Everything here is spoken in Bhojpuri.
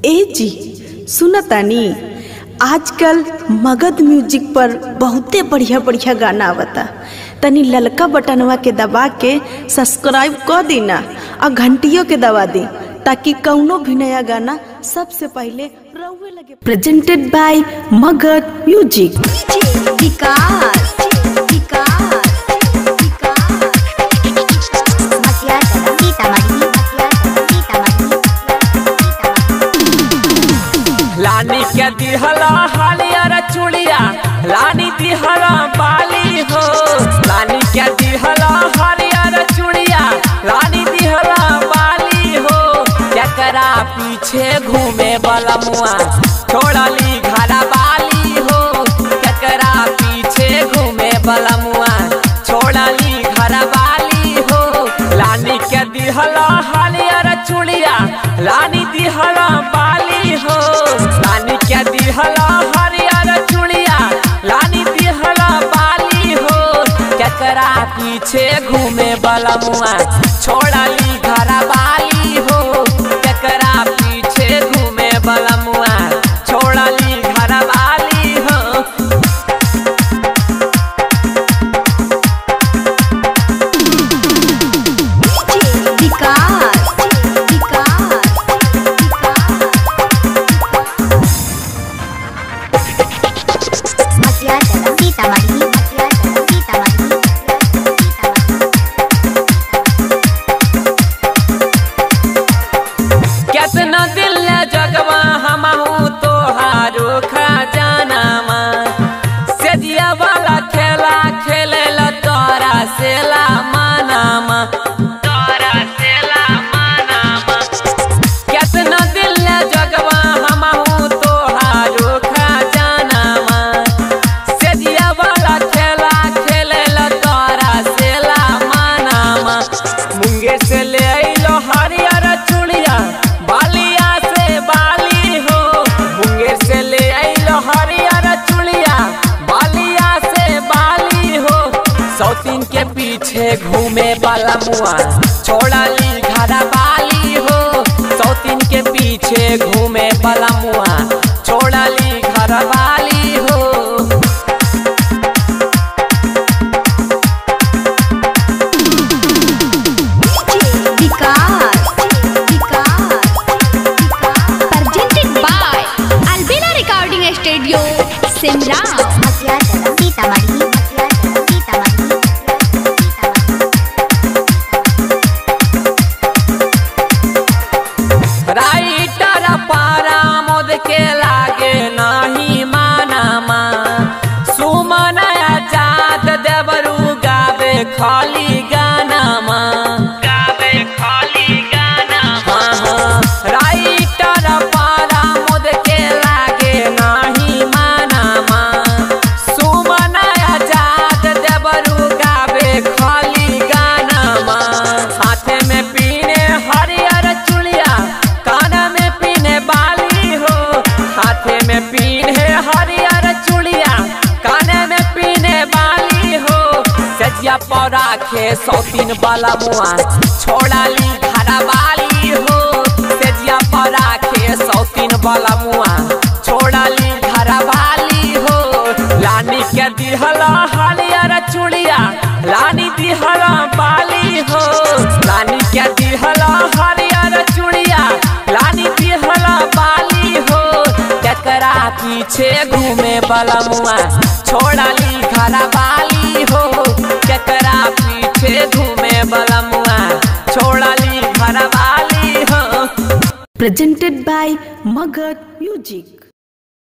ए जी सुनतानी आजकल मगध म्यूजिक पर बहुते बढ़िया बढ़िया गाना आवता तनी ललका बटनवा के दबा के सब्सक्राइब कर दीना और घंटियों के दबा दी ताकि कौनो भी नया गाना सबसे पहले रउए लगे presented by Magadh music Vikas Vikas मसिया चला सीतामढ़ी मसिया चला सीतामढ़ी लानी के दिहला हरियर चुड़िया लानी दिहला बाली हो लानी के दिहला हरियर चुड़िया लानी दिहला बाली हो एकरा पीछे घूमे वाला मुआ छोड़ली घरा बाली हो एकरा पीछे घूमे वाला मुआ छोड़ली घरा बाली हो लानी के दिहला हरियर चुड़िया लानी दिहला बाली हो लानी के दिहला हरियर चुड़िया लानी दिहला बाली हो केकरा पीछे घूमे वाला मुआ छोड़ली घरा बाली हो केकरा पीछे घूमे वाला मुआ छोड़ली घरा बाली हो विकास विकास मसिया चला सीतामढ़ी मसिया चला सीतामढ़ी केतना दिल जगवा हमहू तोहारो खजानामा सेजिया वाला खेला खेले ला तोरा सेला मानामा तोरा सेला मानामा केतना दिल जगवा हमहू तोहारो खजानामा सेजिया वाला खेला खेले ला तोरा सेला मानामा मुंगे से ले आइलो हरियर चुड़िया बालिया से बाली हो मुंगेर से ले आइलो हरियर चुड़िया बालिया से बाली हो सौतीन के पीछे घूमे वाला मुआ छोड़ली घरा बाली हो सौतीन के पीछे घूमे वाला मुआ छोड़ली घर वाली हो विकास विकास presented by Albina Recording Studio Simra मसिया चला सीतामढ़ी मसिया चला सीतामढ़ी राइटर पारा मोद के लागे नाही मानामा सुमन आजाद देवरू गावे खाली गानामा गावे खाली गानामा राइटर पारा मोद के लागे नाही मानामा सुमन आजाद देवरू गावे खाली गानामा हाथे में पीने हरियर चुड़िया कान में पीने बाली हो हाथे में पीने हरियर चुड़िया कान में पीने बाली हो सजिया पौरा खे सौतीन वाला मुआ छोड़ाली घरा बाली हो सजिया पौरा खे सौतीन वाला मुआ छोड़ाली घरा बाली हो लानी के दिहला हरियर चुड़िया लानी दिहला बाली हो लानी के दिहला हरियर चुड़िया लानी दिहला बाली हो केकरा पीछे घूमे वाला मुआ छोड़ली घरा बाली हो केकरा पीछे घूमे वाला मुआ छोड़ली घरा बाली हो प्रेजेंटेड बाय मगध म्यूजिक